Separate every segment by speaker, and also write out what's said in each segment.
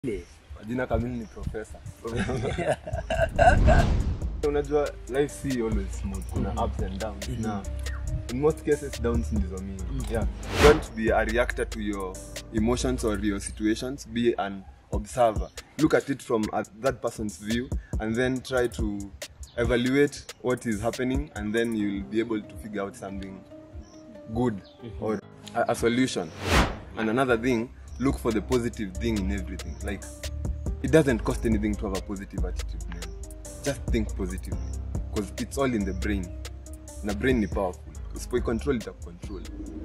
Speaker 1: Jina kamili ni profesa. Unajua life si always smooth. Kuna ups and downs. Na in most cases downs ndizo mingi. Yeah. Don't be a reactor to your emotions or your situations. Be an observer. Look at it from a, that person's view and then try to evaluate what is happening and then you'll be able to figure out something good or a, a solution. And another thing, look for the positive thing in everything. Like it doesn't cost anything to have a positive attitude, man. Just think positively because it's all in the brain. Na brain ni powerful. Usipoi control ita control.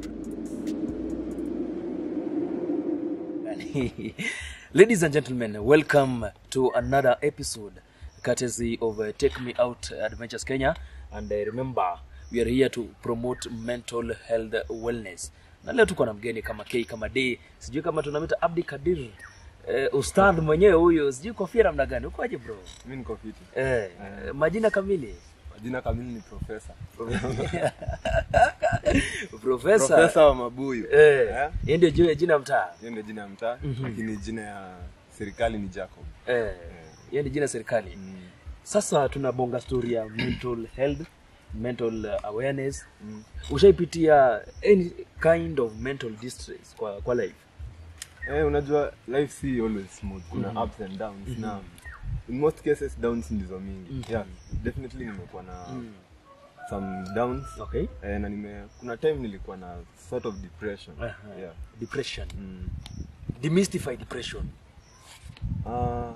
Speaker 2: Ladies and gentlemen, welcome to another episode courtesy of uh, Take Me Out Adventures Kenya. And uh, remember, we are here to promote mental health wellness. Na leo tuko na mgeni kama K kama D, sijui kama tunamita Abdi Kadir. Eh, ustadh mwenyewe huyo, sijui kofia namna gani. Ukoje bro?
Speaker 1: Mimi niko fiti.
Speaker 2: Eh, majina kamili.
Speaker 1: Jina kamili ni profesa.
Speaker 2: Profesa.
Speaker 1: Profesa wa Mabuyu.
Speaker 2: Eh,
Speaker 1: Eh?
Speaker 2: hiyo ndio jina- jina mtaa.
Speaker 1: Hiyo ndio jina ya mtaa, lakini jina ya serikali ni Jacob.
Speaker 2: Eh, hiyo ni jina ya serikali.
Speaker 1: Mm.
Speaker 2: Sasa tunabonga story ya mental health, mental uh, awareness.
Speaker 1: Mm.
Speaker 2: Ushaipitia any kind of mental distress kwa, kwa life?
Speaker 1: Eh, unajua life si always smooth. Kuna ups and downs na in most cases downs ndizo mingi. Yeah, definitely nimekuwa na some downs.
Speaker 2: Okay.
Speaker 1: Eh, na nime kuna time nilikuwa na sort of depression.
Speaker 2: Aha.
Speaker 1: Yeah.
Speaker 2: Depression.
Speaker 1: Mm.
Speaker 2: Demystify depression.
Speaker 1: Ah,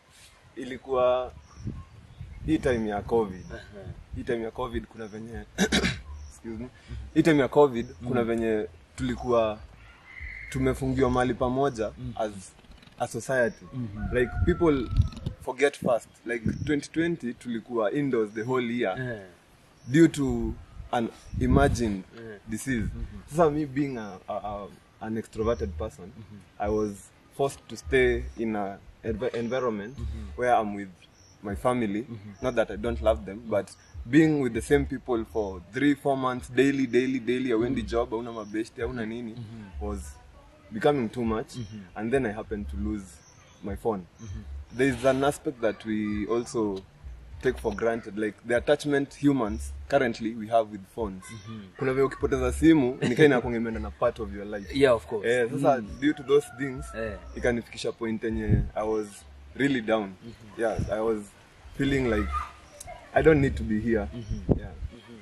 Speaker 1: ilikuwa hii time ya covid
Speaker 2: Aha.
Speaker 1: hii time ya covid kuna venye excuse me hii time ya covid kuna venye tulikuwa tumefungiwa mahali pamoja as a society like people forget fast like 2020 tulikuwa indoors the whole year
Speaker 2: Eh,
Speaker 1: due to an imagined
Speaker 2: Yeah.
Speaker 1: disease. Sasa me being a, a, a, an extroverted person, I was forced to stay in a env- environment where I'm with my family. Not that I don't love them, but being with the same people for three, four months daily, daily, daily, awendi job, auna mabeshte, auna nini, was becoming too much. And then I happened to lose my phone. There is an aspect that we also take for granted like the attachment humans currently we have with phones kuna vile ukipoteza simu nikaa inakuwa imeenda na part of your life
Speaker 2: yeah, of course.
Speaker 1: eh, sasa due to those things
Speaker 2: Eh.
Speaker 1: ikanifikisha point yenye i was really down yeah i was feeling like i don't need to be here yeah.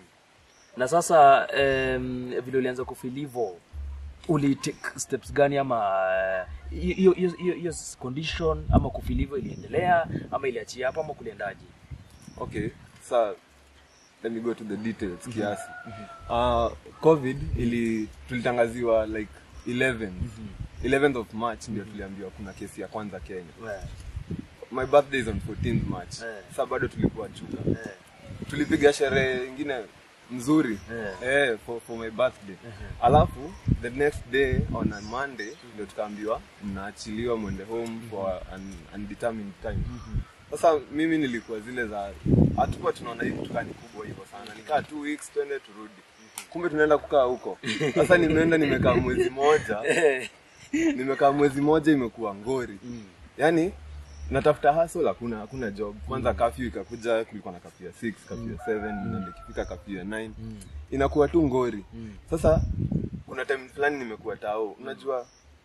Speaker 2: Na sasa um, vile ulianza kufeel hivyo uli take steps gani ama uh, hiyo hiyo- hiyo hiyo condition ama kufeel hivyo iliendelea ama iliachia hapo ama kuliendaje?
Speaker 1: okay sa let me go to the details kiasi uh, covid ili tulitangaziwa like 11 11th of march ndio tuliambiwa kuna kesi ya kwanza kenya
Speaker 2: Eh,
Speaker 1: my birthday is on 14th march
Speaker 2: Eh.
Speaker 1: sa bado tulikuwa chuka
Speaker 2: eh,
Speaker 1: tulipiga sherehe ingine mzuri
Speaker 2: Eh.
Speaker 1: eh, for, for my birthday alafu the next day on a monday ndio tukaambiwa mnaachiliwa mwende home for an undetermined time sasa mimi nilikuwa zile za hatukuwa tunaona hii kitu kani kubwa hivyo sana nikaa two weeks twende turudi kumbe tunaenda kukaa huko sasa nimeenda nimekaa mwezi moja
Speaker 2: eh,
Speaker 1: nimekaa mwezi moja imekuwa ngori yaani natafuta hustle hakuna hakuna job kwanza kafyu ikakuja kulikuwa na kafyu ya 6 kafyu ya 7 na ikifika kafyu ya 9 inakuwa tu ngori sasa kuna time fulani nimekuwa tao unajua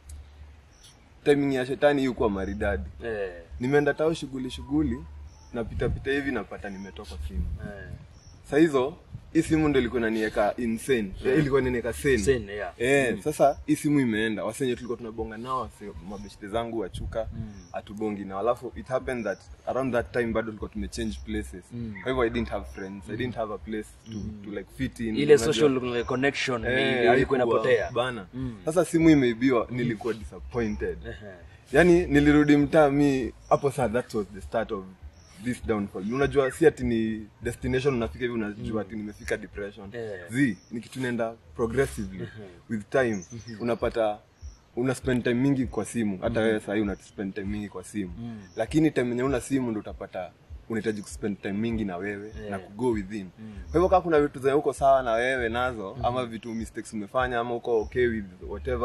Speaker 1: timing ya shetani yukuwa maridadi
Speaker 2: eh,
Speaker 1: nimeenda tao shughuli shughuli napita pita hivi napata nimetoka simu
Speaker 2: eh.
Speaker 1: sa hizo hii simu ndo ilikuwa inaniweka insane Eh, ilikuwa inaniweka sane
Speaker 2: Sane, yeah.
Speaker 1: Eh, sasa hii simu imeenda wasenye tulikuwa tunabonga nao wase mabeshte zangu wachuka hatubongi nao alafu it happened that around that time bado tulikuwa tumechange places kwa hivyo i didn't have friends i didn't have a place to, to like fit in
Speaker 2: ile
Speaker 1: unajua.
Speaker 2: social connection
Speaker 1: Eh,
Speaker 2: ilikuwa
Speaker 1: haikuwa
Speaker 2: inapotea
Speaker 1: bana sasa simu imeibiwa nilikuwa disappointed
Speaker 2: Ehe.
Speaker 1: yani nilirudi mtaa mi hapo saa that was the start of this downfall unajua si ati ni destination unafika hivi unajua ati nimefika depression
Speaker 2: Eh.
Speaker 1: z ni kitu naenda progressively with time unapata una spend time mingi kwa simu hata wewe sahii una spend time mingi kwa simu lakini time yenye una simu ndo utapata unahitaji kuspend time mingi na wewe na kugo within kwa hivyo kama kuna vitu zenye uko sawa na wewe nazo ama vitu mistakes umefanya ama uko okay with whatever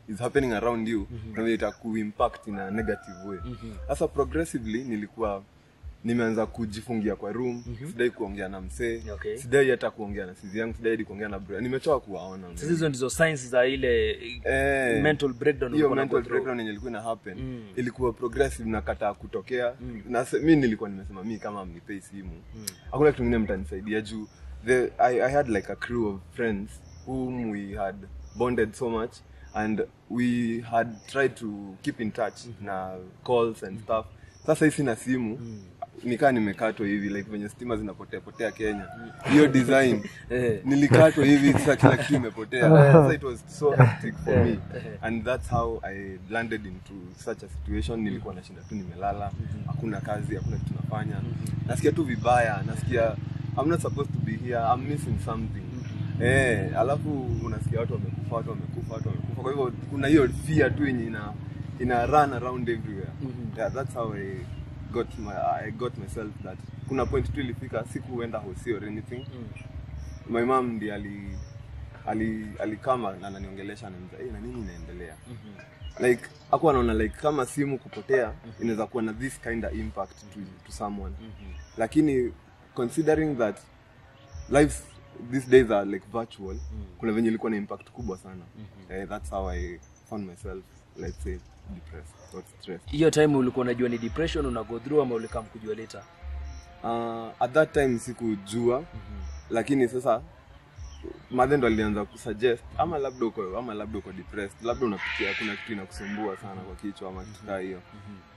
Speaker 1: is happening around you na vile itakuimpact in a negative way sasa progressively nilikuwa nimeanza kujifungia kwa room sidai kuongea na msee
Speaker 2: Okay.
Speaker 1: sidai hata kuongea na sizi yangu sidai hadi kuongea na bro nimechoka kuwaona
Speaker 2: sasa hizo ndizo signs za ile
Speaker 1: Eh,
Speaker 2: mental breakdown
Speaker 1: hiyo
Speaker 2: ulikuwa
Speaker 1: mental
Speaker 2: unago through.
Speaker 1: breakdown yenye ilikuwa ina happen ilikuwa progressive na kataa kutokea na se- mi nilikuwa nimesema mi kama mnipei simu hakuna kitu kingine mtanisaidia juu the, I, i had like a crew of friends whom we had bonded so much and we had tried to keep in touch na calls and stuff sasa hii sina simu nikaa nimekatwa hivi like venye stima zinapotea potea kenya hiyo design
Speaker 2: Eh.
Speaker 1: nilikatwa hivi sasa kila kitu imepotea sasa it was so hectic for me and that's how i landed into such a situation nilikuwa nashinda tu nimelala hakuna kazi hakuna kitu nafanya nasikia tu vibaya nasikia i'm not supposed to be here i'm missing something eh alafu unasikia watu wamekufa watu wamekufa watu wamekufa kwa hivyo kuna hiyo fear tu yenye ina ina run around everywhere yeah that's how i got my i got myself that kuna point tu ilifika sikuenda hosi or anything my mom ndi ali ali alikama na ananiongelesha ananiambia hey, na nini inaendelea like akuwa anaona like kama simu kupotea inaweza kuwa na this kind of impact to, to someone lakini considering that life these days are like virtual kuna venye ilikuwa na impact kubwa sana eh, that's how i found myself let's say depressed or stressed
Speaker 2: hiyo time ulikuwa unajua ni depression una go through ama ulikaa mkujua later
Speaker 1: uh, at that time sikujua lakini sasa madhe ndo alianza kusuggest ama labda uko ama labda uko depressed labda unapitia kuna kitu inakusumbua sana kwa kichwa ama kitu kaa hiyo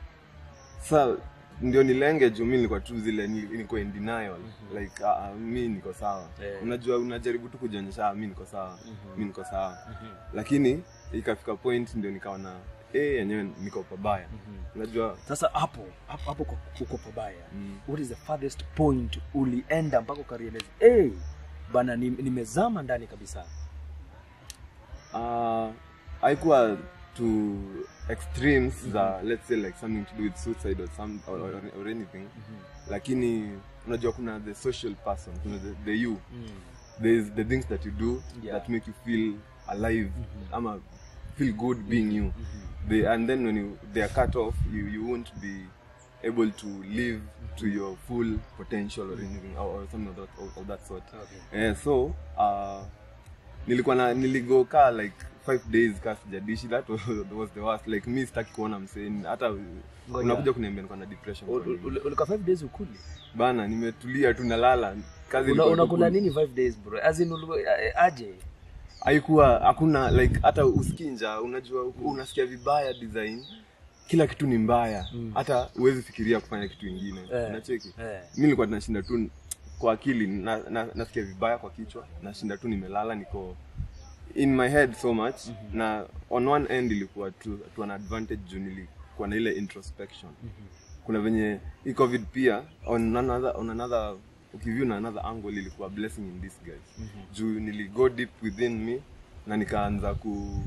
Speaker 1: sa ndio nilenge juu mi nilikuwa tu zile nili- niko in denial like uh, mi niko sawa
Speaker 2: Yeah.
Speaker 1: unajua unajaribu tu kujionyesha "Ah, mi niko sawa mi niko sawa lakini ikafika point ndio nikaona eh yenyewe niko pabaya unajua
Speaker 2: sasa hapo hapo, hapo kwa- uko pabaya
Speaker 1: Mm.
Speaker 2: what is the farthest point ulienda mpaka ukarealize hey, bana ni- nimezama ndani kabisa
Speaker 1: uh, haikuwa to extremes za let's say like something to do with suicide or, some, or, or, or anything lakini unajua kuna the social person kuna the, the you there is the things that you do
Speaker 2: Yeah.
Speaker 1: that make you feel alive ama feel good being you they, and then when you, they are cut off you, you won't be able to live to your full potential or anything or, or something of that, of, of that sort
Speaker 2: Okay.
Speaker 1: eh, so uh, nilikuwa na niligo kaa like five days kaa sijadishi that was, was the worst like mi sitaki kuona mseni hata unakuja kuniambia niko na depression kwa nini?
Speaker 2: ulika five days ukuli
Speaker 1: bana nimetulia tu nalala kazi
Speaker 2: Una-
Speaker 1: ilikuwa tu
Speaker 2: unakula
Speaker 1: ku-
Speaker 2: nini five days bro as in ulu- eh, aje
Speaker 1: haikuwa hakuna like hata usikinja unajua unasikia vibaya design kila kitu ni mbaya hata huwezi fikiria kufanya kitu ingine
Speaker 2: Eh,
Speaker 1: unacheki
Speaker 2: eh.
Speaker 1: mi nilikuwa tunashinda tu kwa akili na, na, nasikia vibaya kwa kichwa nashinda tu nimelala niko in my head so much na on one end ilikuwa to, to an advantage juu nilikuwa na ile introspection kuna venye hii covid pia on another, on another ukiview na another angle ilikuwa blessing in disguise juu niligo deep within me na nikaanza ku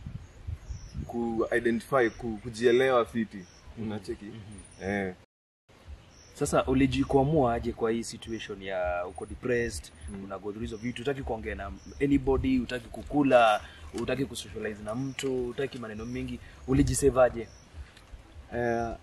Speaker 1: ku identify ku, kujielewa fiti unacheki eh,
Speaker 2: sasa ulijikwamua aje kwa hii situation ya uko depressed mm. una go through hizo vitu utaki kuongea na anybody utaki kukula utaki kusocialize na mtu utaki maneno mengi ulijisevaje
Speaker 1: eh,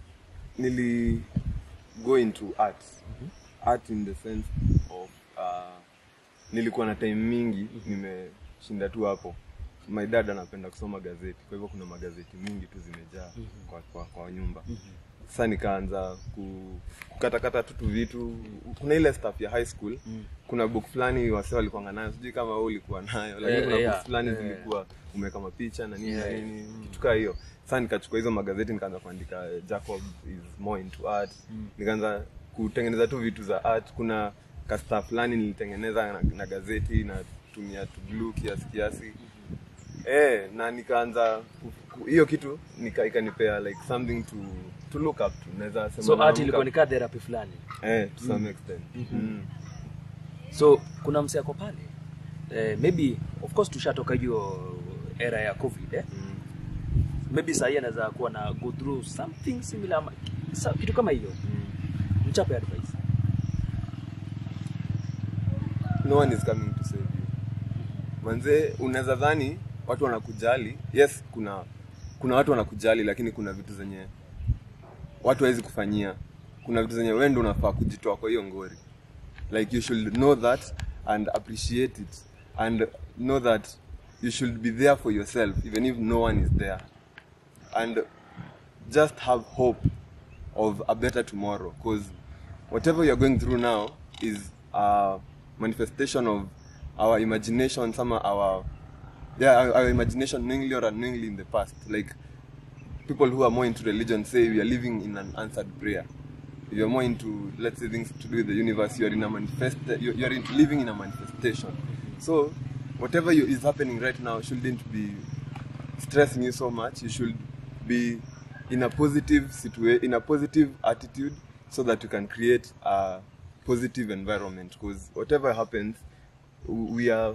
Speaker 1: nili go into art art in the sense of uh, nilikuwa na time mingi nimeshinda tu hapo my dad anapenda kusoma gazeti kwa hivyo kuna magazeti mingi tu zimejaa kwa, kwa, kwa nyumba sasa nikaanza ku, kukatakata tu tu vitu kuna ile stuff ya high school kuna book fulani wase walikuanga nayo sijui kama wewe ulikuwa nayo lakini
Speaker 2: Eh,
Speaker 1: kuna
Speaker 2: yeah,
Speaker 1: book fulani
Speaker 2: eh.
Speaker 1: zilikuwa umeweka mapicha na nini na
Speaker 2: Yeah.
Speaker 1: nini kitu kaa hiyo sasa nikachukua hizo magazeti nikaanza kuandika eh, jacob is more into art nikaanza kutengeneza tu vitu za art kuna kasta fulani nilitengeneza na, na gazeti natumia tu glue kiasi kiasi eh na nikaanza ku- ku- hiyo kitu nika ikanipea like something to to look up to naweza sema
Speaker 2: so art
Speaker 1: naamka-
Speaker 2: ilikuwa ni kaa therapy fulani
Speaker 1: eh to some extent mm.
Speaker 2: so kuna mse ako pale eh, maybe of course tushatoka hiyo era ya covid eh?
Speaker 1: Mm.
Speaker 2: maybe sahii anaweza kuwa na go through something similar ama- sa- kitu kama hiyo mchape advice
Speaker 1: no one is coming to save you manze unaweza dhani watu wanakujali yes kuna kuna watu wanakujali lakini kuna vitu zenye watu hawezi kufanyia kuna vitu zenye wendo unafaa kujitoa kwa hiyo ngori like you should know that and appreciate it and know that you should be there for yourself even if no one is there and just have hope of a better tomorrow because whatever you're going through now is a manifestation of our imagination some our yeah our, our imagination knowingly or unknowingly in the past like people who are more into religion say we are living in an answered prayer if you're more into let's say things to do with the universe you're in a manifest you're, you're in, living in a manifestation so whatever you, is happening right now shouldn't be stressing you so much you should be in a positive situation in a positive attitude so that you can create a positive environment because whatever happens w- we are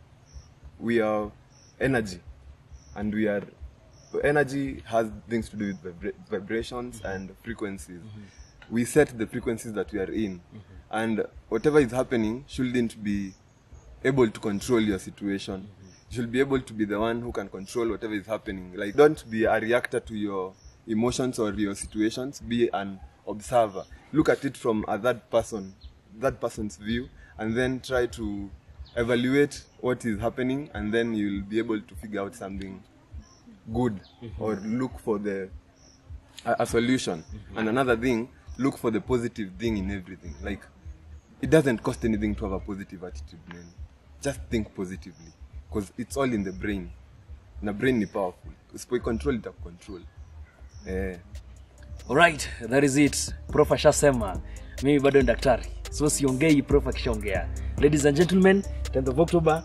Speaker 1: we are energy and we are energy has things to do with vibra- vibrations and frequencies we set the frequencies that we are in and whatever is happening shouldn't be able to control your situation you should be able to be the one who can control whatever is happening like don't be a reactor to your emotions or your situations be an observer look at it from a third person that person's view and then try to evaluate what is happening and then you'll be able to figure out something good or look for the a, a solution and another thing look for the positive thing in everything like it doesn't cost anything to have a positive attitude man just think positively because it's all in the brain na brain ni powerful usipoicontrol itakucontrol eh.
Speaker 2: Alright, that is it. Prof ashasema mimi bado ni daktari, so siongei, prof akishaongea. Ladies and gentlemen, 10th of October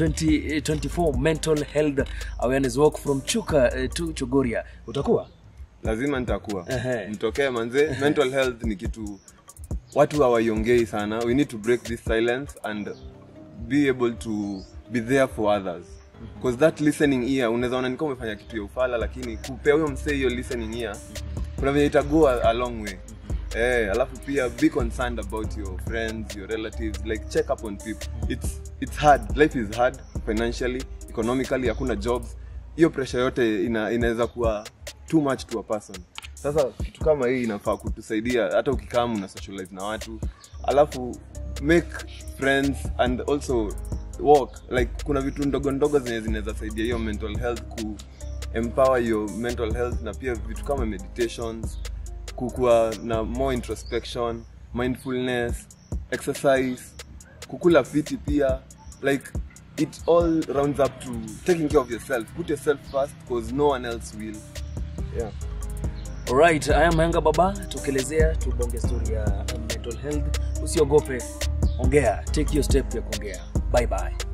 Speaker 2: 2024 mental health awareness walk from Chuka uh, to Chogoria. Utakuwa?
Speaker 1: lazima nitakuwa
Speaker 2: Ehe.
Speaker 1: mtokee manze mental health ni kitu watu hawaiongei sana we need to break this silence and be able to be there for others because that listening ear unaweza ona nikaa umefanya kitu ya ufala lakini kupea huyo msee hiyo listening ear kuna venye itago a, a long way Eh, alafu pia be concerned about your friends your relatives like check up on people it's, it's hard life is hard financially economically hakuna jobs hiyo pressure yote ina, inaweza kuwa too much to a person sasa kitu kama hii inafaa kutusaidia hata ukikaa una socialize na watu alafu make friends and also walk like kuna vitu ndogo ndogo zenye zinaweza saidia hiyo mental health ku empower your mental health na pia vitu kama meditations kukuwa na more introspection mindfulness exercise kukula fiti pia like it all rounds up to taking care of yourself put yourself first because no one else will yeah
Speaker 2: Alright, I am Henga Baba, tukielezea tubonge story ya mental health. Usiogope, ongea, take your step ya kuongea. Bye bye.